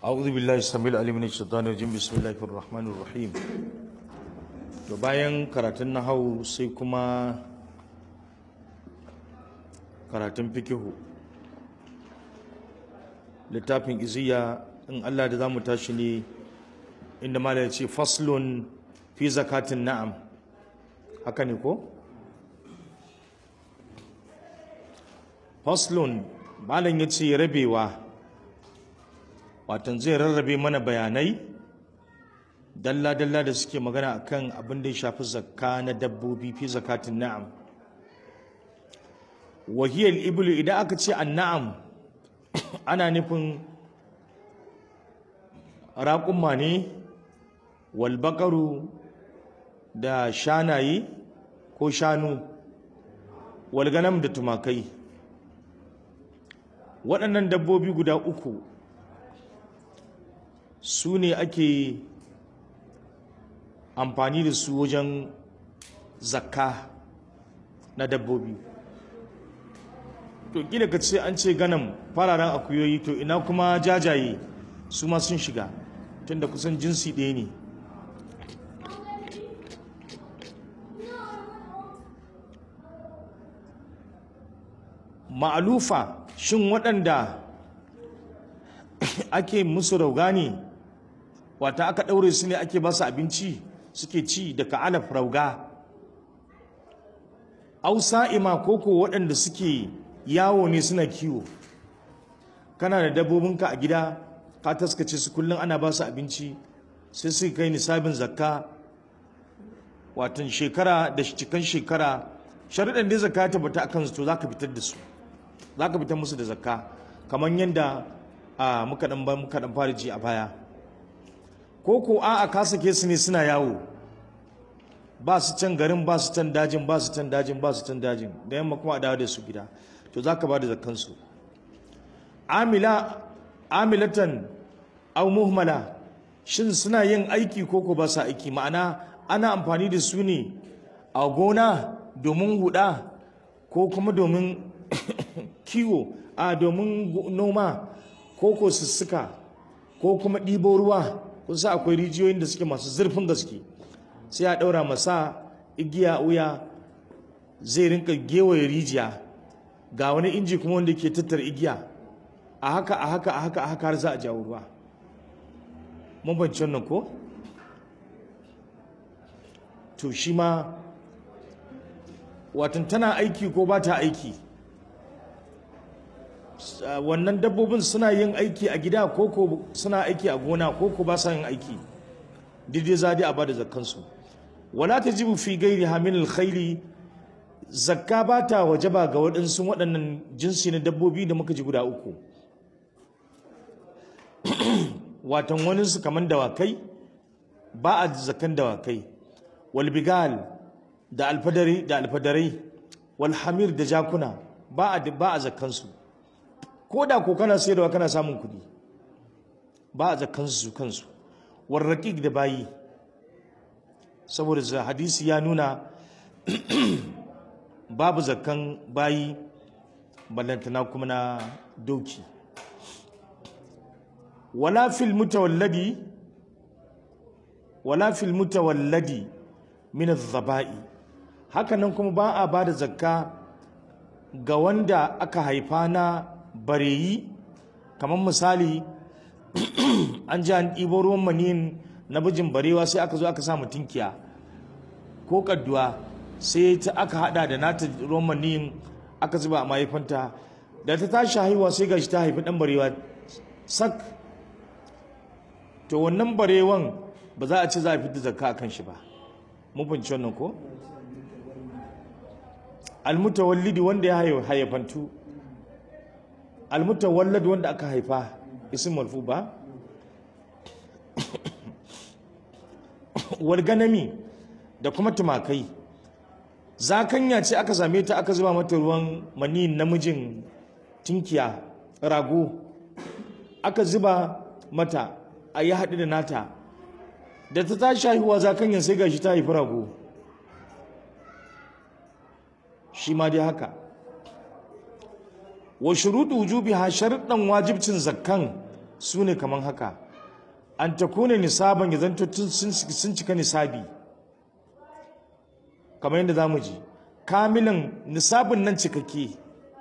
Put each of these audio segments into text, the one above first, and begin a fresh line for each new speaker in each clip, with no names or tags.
أعوذ بالله السميع العليم من الشيطان الرجيم بسم الله الرحمن الرحيم to bayan karatun nahau sai kuma karatun fikihu littafin iziya in Allah da zamu tashi ne inda malai ce faslun fi zakatin na'am haka ne ko faslun malam ya ce rabewa watan zai rarrabe mana bayanai dalla-dalla da suke magana akan abin da ya shafi zakka na dabbobi fi zakatin na'am wahiyar ibulu idan aka ce an na'am ana nufin raƙumma ne walbakaru da shanaye ko shanu walganam da tumakai waɗannan dabbobi guda uku su ne ake amfani da su wajen zakka na dabbobi to kila ka ce an ce ganin fararen akuyoyi to ina kuma jajaye su ma sun shiga tunda kusan jinsi ɗaya ne ma'alufa shin waɗanda ake musu rauga ne wata aka ɗaure su ne ake ba su abinci suke ci daga alaf rauga ausa'ima koko waɗanda suke yawo ne suna kiwo kana da dabbobinka a gida ka taskace su kullum ana ba su abinci sai su kai nisabin zakka watan shekara da cikin shekara sharuɗan da zakka ta bata akan su to za ka fitar da su za ka fitar musu da zakka kamar yadda muka ɗan fara ji a baya ko ko a a ka sake su ne suna yawo ba su can garin ba su can dajin ba su can dajin ba su can dajin da yamma kuma a dawo da su gida to za ka ba da zakkansu amila amilatan au muhmala shin suna yin aiki ko ko ba su aiki ma'ana ana amfani da su ne a gona domin huda ko kuma domin kiwo a domin noma ko ko sussuka ko kuma ɗibo ruwa kusa akwai rijiyoyin da suke masu zurfin gaske sai a ɗaura masa igiya wuya zai rinka gewaye rijiya ga wani inji kuma wanda ke tattara igiya a haka a haka a haka a haka har za a jawo ruwa mun banci wannan ko to shi ma watan tana aiki ko ba ta aiki wannan dabbobin suna yin aiki a gida ko ko suna aiki a gona ko ko ba sa yin aiki daidai za a bada zakkansu wala tajibu fi gairi hamil alkhairi zakka ba ta wajaba ga waɗansu waɗannan jinsi na dabbobi da muka ji guda uku watan wani su kaman dawakai ba a zakkan dawakai wal bigal da alfadari da alfadarai wal hamir da jakuna ba a ba a zakkansu ko da ko kana sayarwa kana samun kuɗi ba a zakkansu su kansu war raqiq da bayi saboda hadisi ya nuna babu zakkan bayi ballantana kuma na doki wala fil mutawalladi wala fil mutawalladi min adh-dhaba'i hakanan kuma ba a bada zakka ga wanda aka haifa na bareyi kamar misali an ji an ɗibo ruwan maniyin na bijin barewa sai aka zo aka sa tinkiya ko kadduwa sai ta aka hada da nata ruwan maniyin aka zuba a mahaifanta da ta tashi haihuwa sai gashi ta haifi dan barewa sak to wannan barewan ba za a ce za a fita zakka akan shi ba mun fahimci wannan ko almutawallidi wanda ya haifantu almutawallad wanda aka haifa isim marfu ba walganami da kuma tumakai zakanya ce aka same ta aka zuba mata ruwan mani namijin tinkiya rago aka zuba mata a yi haɗu da nata da ta tashi haihuwa zakanya sai gashi ta haifi rago shi ma dai haka wa shuruɗu wujubiha sharuɗan wajibcin zakkan su ne kamar haka an ta kone nisaban ya zanto sun cika nisabi kamar yadda za mu ji kamilin nisabin nan cikakke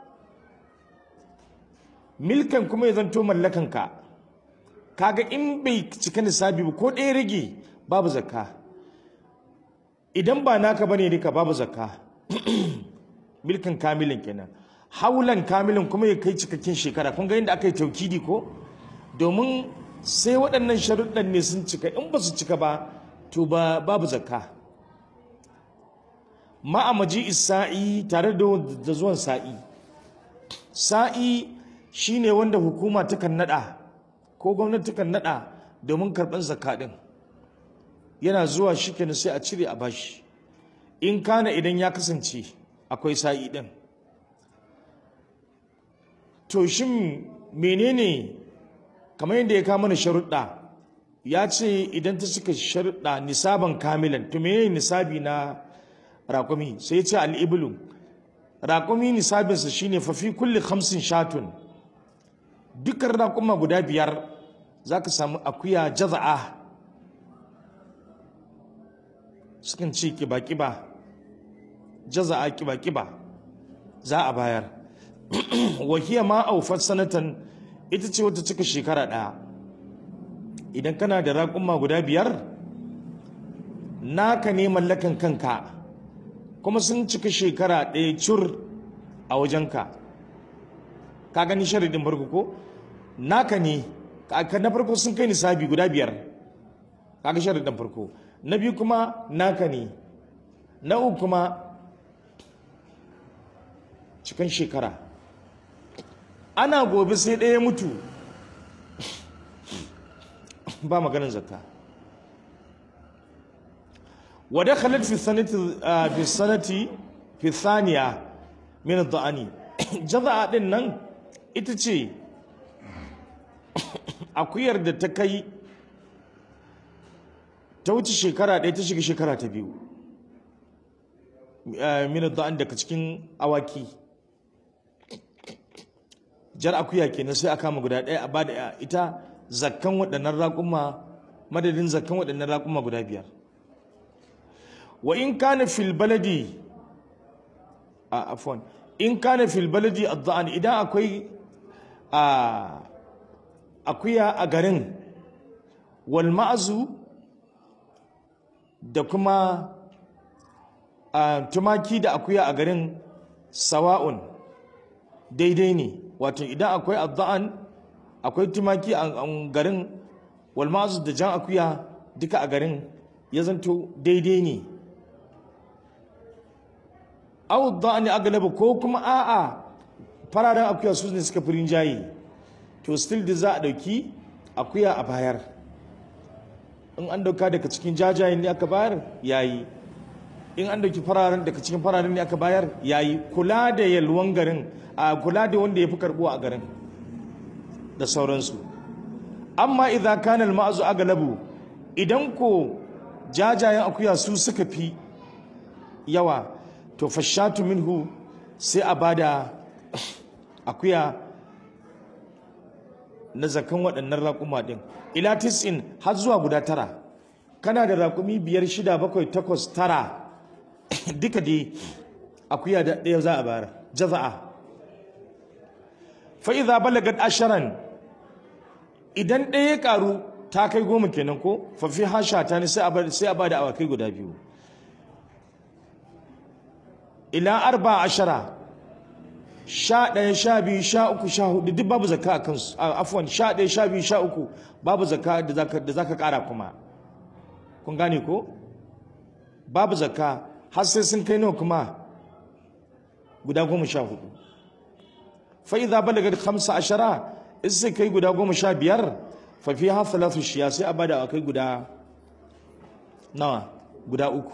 milkan kuma ya zanto mallakanka kaga in bai cika nisabi ba ko ɗaya rage babu zakka idan ba naka bane duka babu zakka milkan kamilin kenan haulan kamilin kuma ya kai cikakken shekara kun ga yadda aka yi taukidi ko domin sai waɗannan sharuɗan ne sun cika in ba su cika ba to ba babu zakka ma'amaji isa'i tare da zuwan sa'i sa'i shine wanda hukuma takan nada ko gwamnati takan nada domin karɓar zakka ɗin yana zuwa shi kenan sai a cire a bashi in kana idan ya kasance akwai sa'i ɗin to shin menene kamar yadda ya kama na sharuɗa ya ce idan ta suka sharuɗa nisaban kamilan to menene nisabi na raƙumi sai ya ce al'ibulu raƙumi nisabinsa shine fafi kulli hamsin shatun dukkan raƙuma guda biyar za ka samu akuya jaza'a sukan ce kiba-kiba jaza'a kiba-kiba za a bayar wahiya ma aufar sanatan ita ce wata cika shekara ɗaya idan kana da raƙuma guda biyar naka ne mallakan kanka kuma sun cika shekara ɗaya cur a wajenka ka gani sharidin farko ko naka ne na farko sun kai nisabi guda biyar kaga sharidin farko na biyu kuma naka ne na uku kuma cikin shekara ana gobe sai ɗaya mutu ba maganin zakka wadda khalat fi sanati fi sanati fi thaniya min ad-da'ani jaza'a din nan ita ce akuyar da ta kai ta wuce shekara ɗaya ta shiga shekara ta biyu min ad-da'an daga cikin awaki jar akuya kenan sai a kama guda ɗaya a bada ita zakkan waɗannan raƙuma madadin zakkan waɗannan raƙuma guda biyar wa in kana fil baladi a afwan in kana fil baladi ad-da'an idan akwai a akuya a garin wal ma'zu da kuma tumaki da akuya a garin sawa'un daidai ne wato idan akwai ad-da'an akwai tumaki a garin wal ma'zu da jan akuya duka a garin ya zanto daidai ne aw da'ani aglaba ko kuma a'a fararen akuya su ne suka firin jayi to still da za a dauki akuya a bayar in an dauka daga cikin jajayen ne aka bayar yayi in an dauki fararen daga cikin fararen ne aka bayar yayi kula da yalwan garin a kula da wanda ya fi karbuwa a garin da sauransu amma idan kana al-ma'zu aglabu idan ko jajayen akuya su suka fi yawa to fashatu minhu sai a bada akuya na zakan waɗannan raƙuma ɗin ila tis'in har zuwa guda tara kana da raƙumi biyar shida bakwai takwas tara duka dai akuya da ɗaya za a bayar jaza'a fa idza balagat asharan idan ɗaya ya ƙaru ta kai goma kenan ko fa fi hasha ta ne sai a bada awakai guda biyu ila arba ashara sha ɗaya sha biyu sha uku sha hudu duk babu zakka a kansu afwan sha ɗaya sha biyu sha uku babu zakka da za ka ƙara kuma kun gane ko babu zakka har sai sun kai nawa kuma guda goma sha hudu fa idza balaga khamsa ashara in sai kai guda goma sha biyar fa fi ha thalathu shiya sai a bada kai guda nawa guda uku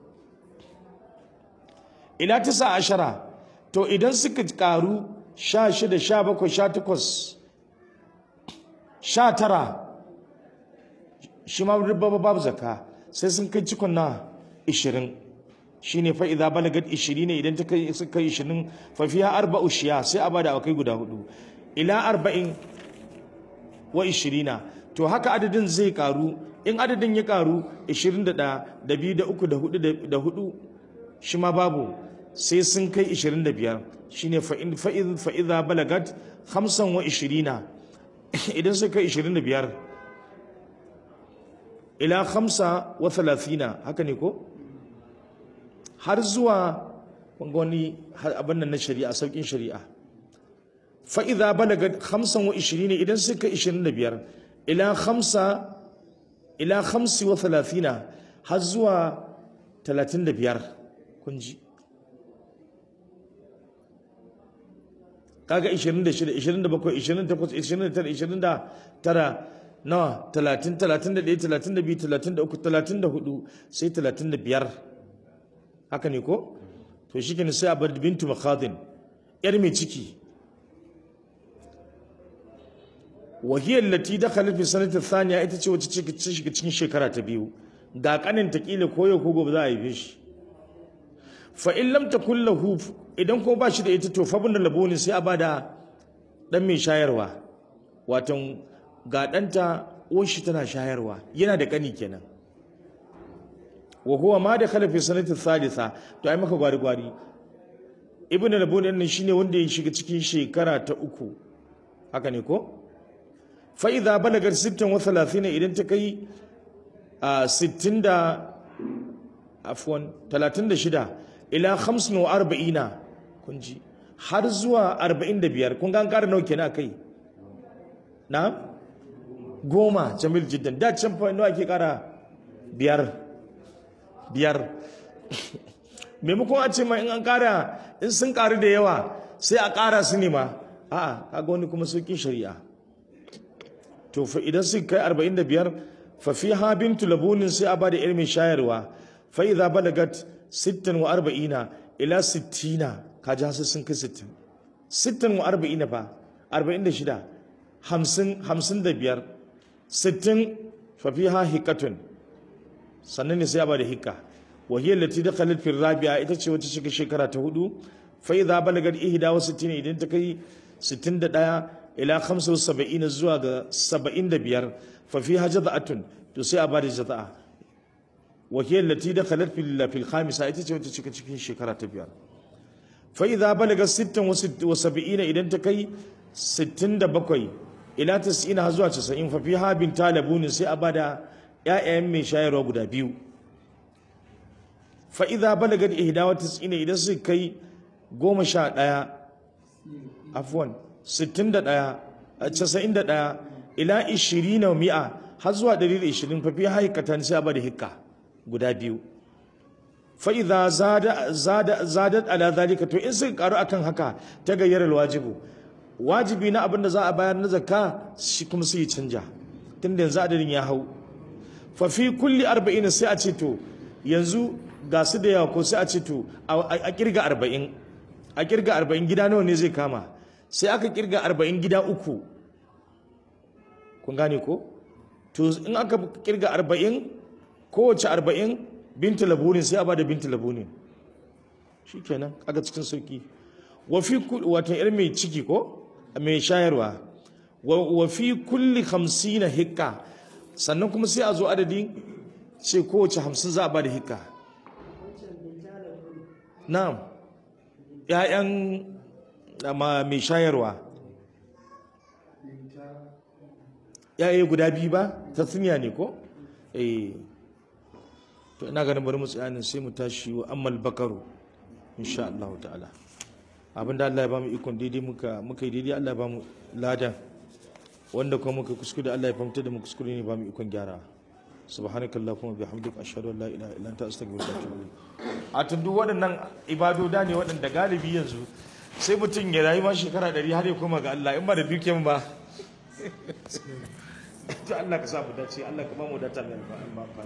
ila tisa ashara to idan suka karu sha shida sha bakwai sha takwas sha tara shi ma babu babu zaka sai sun kai cikon na ishirin shi ne fa'iza balagat ishiri ne idan ta kai suka ishirin fafiya arba'u shiya sai a bada akai guda hudu ila arba'in wa ishirina to haka adadin zai karu in adadin ya karu 21 da biyu da uku da hudu da hudu shi ma babu sai sun kai 25 shine fa'in fa'id fa'iza balagat 25 idan sun kai 25 ila 5 wa 30 haka ne ko har zuwa wani abin nan na shari'a saukin shari'a fa'iza balagat 25 idan sun kai 25 ila 5 ila 5 wa 30 har zuwa 35 kun ji kaga 26 27 28 29 29 nawa 30 31 32 33 34 sai 35 haka ne ko to shi kenan sai a bar bintu makhadin yar mai ciki wahiyar lati da fi sanatar thaniya ita ce wacce ce shiga cikin shekara ta biyu ga kanin ta kila koyo ko gobe za a haife shi fa in lam takul lahu idan ko ba shi da ita to fa bin laboni sai a bada dan mai shayarwa watan ga danta uwar shi tana shayarwa yana da kani kenan wa huwa ma da khalafi sanati thalitha to ai maka gwari gwari ibn laboni nan shine wanda ya shiga cikin shekara ta uku haka ne ko fa idza balagar 36 idan ta kai a 60 da afwan 36 ila 45 kun ji har zuwa 45 kun ga an ƙara nawa kenan kai na goma jamil jiddan da can fa nawa ake ƙara biyar biyar maimakon a ce ma in an ƙara in sun ƙaru da yawa sai a ƙara su ne ma a'a kaga wani kuma sauƙin shari'a to fa idan sun kai 45 fa fiha bintu labunin sai a ba da ilmin shayarwa fa idza balagat 46 ila 60 kaji hasu sun kai 60 46 fa 46 50 55 60 fa fiha hikatun sannan ne sai a ba da hikka wa hiya allati dakhalat fi rabi'a ita ce wata cikin shekara ta hudu fa idza balagat 61 idan ta kai 61 ila 75 zuwa ga 75 fa fiha jaza'atun to sai a bada jaza'a wa hiya allati dakhalat fil fil khamisa ita ce wata cikin cikin shekara ta biyar fa idza balaga 76 idan ta kai 67 ila 90 har zuwa 90 fa fiha bin talabun sai a bada ƴaƴayen mai shayarwa guda biyu fa idza balaga 91 idan su kai 11 afwan 61 91 ila 20 mi'a har zuwa 120 fa fi haikatan sai ba da hikka guda biyu fa idza zada zada zadat ala zalika to in sun karu akan haka ta gayyarar wajibu wajibi na abin da za a bayar na zakka shi kuma sai canja tunda yanzu adadin ya hau fa fi kulli 40 sai a ce to yanzu ga su da yawa ko sai a ce to a kirga 40 a kirga 40 gida nawa ne zai kama sai aka kirga arba'in gida uku kun gane ko to in aka kirga arba'in kowace arba'in binta labunin sai a ba da binta labunin shi kenan aka cikin sauki wafi wata yar mai ciki ko mai shayarwa wafi kulli hamsin na hikka sannan kuma sai a zo adadin sai kowace hamsin za a ba da hikka na'am 'ya'yan amma mai shayarwa yayi guda biyu ba ta tsiniya ne ko eh to ina ganin bari mu tsayanin sai mu tashi wa ammal bakaru insha Allah ta'ala abinda Allah ya bamu ikon daidai muka muka yi daidai Allah ya bamu ladan wanda kuma muka kuskure Allah ya fahimta da mu kuskure ne bamu ikon gyara subhanakallahumma bihamdika ashhadu an la ilaha illa anta astaghfiruka wa atubu a tundu waɗannan ibadoda ne waɗanda galibi yanzu sai mutum ya rayu ma shekara ɗari har ya koma ga Allah in ba da dukiyan ba to Allah ka sa mu dace Allah ka ba mu data mai alfa